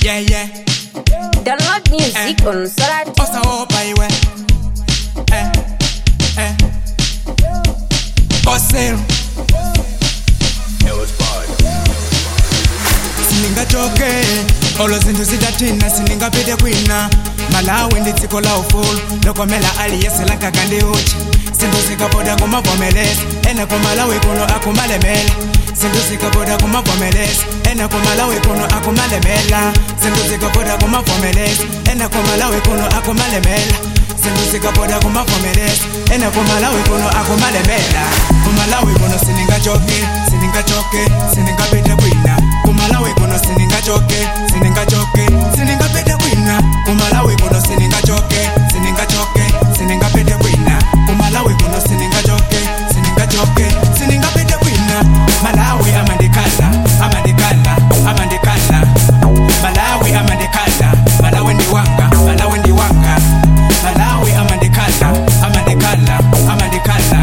yeah yeah Download music on Sorati. osaopa iwe eh, eh. osel siningachoke olo zinthu zidathina siningapite kwina malawi ndi dziko la ufulu lokomela aliyesela nkaka ndi uchi zinthu zikapoda kumavomeleza ene kumalawi kuno akumalemela zinthu zikapoda kumavomeleza ene kumalawi kuno akumalemela zinthu zikapoda kumavomeleza ene kumalawi kuno akumalemela zinthu zikapoda kumavomeleza ene kumalawi kuno akumalemela kumalawi kuno siningachoke siningachoke siningapite kwina kumalawi kuno siningachoke siningachoke siningapite kwina kumalawi kuno siningachoke siningachoke siningapite kwina kumalawi kuno siningachoke siningachoke siningapite kwina malawi amandikhala amandikhala amandikhala malawi amandikhala malawi ndiwanga malawi ndiwanga malawi amandikhala amandikhala amandikhala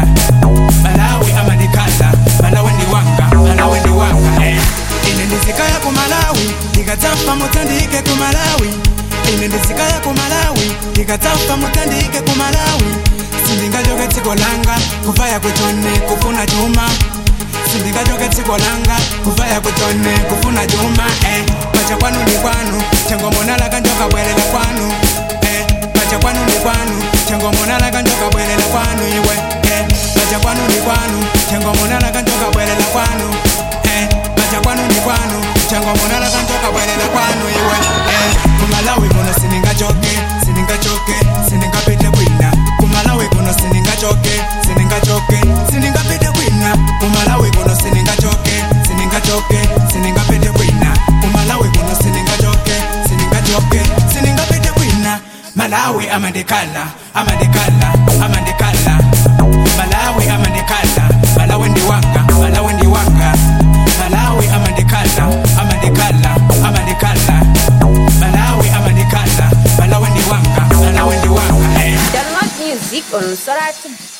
malawi amandikhala malawi ndiwanga malawi ndiwanga eh. ine ndizikaya kumalawi ndikadzafa mutandike kumalawi ine ndizikaya kumalawi ndikadzafa mutandike kumalawi sindingachoke dziko langa kuvaya kuchone kufuna chuma sindingachoke dziko langa kuvaya kuchone kufuna chuma eh. pacha kwanu ndi kwanu changomonala kanjoka bwerera kwanu eh. pacha kwanu ndi kwanu changomonala kanjoka bwerera kwanu iwe eh. pacha kwanu ndi kwanu changomonala kanjoka bwerera kwanu eh. pacha kwanu ndi kwanu changomonala kanjoka bwerera kwanu iwe eh. kumalawi kuno siningachoke siningachoke siningapite kwina kumalawi kuno siningachoke siningachoke siningapite kwina kumalawi kuno siningachoke siningachoke siningapite kwina kumalawi kuno siningachoke siningachoke siningapite kwina malawi amandikhala amandikhala amandikhala malawi amandikhala malawi ndiwanga malawi ndiwanga malawi amandikhala amandikhala amandikhala malawi amandikhala malawi ndiwanga malawi ndiwanga eh. Download music on Sorati.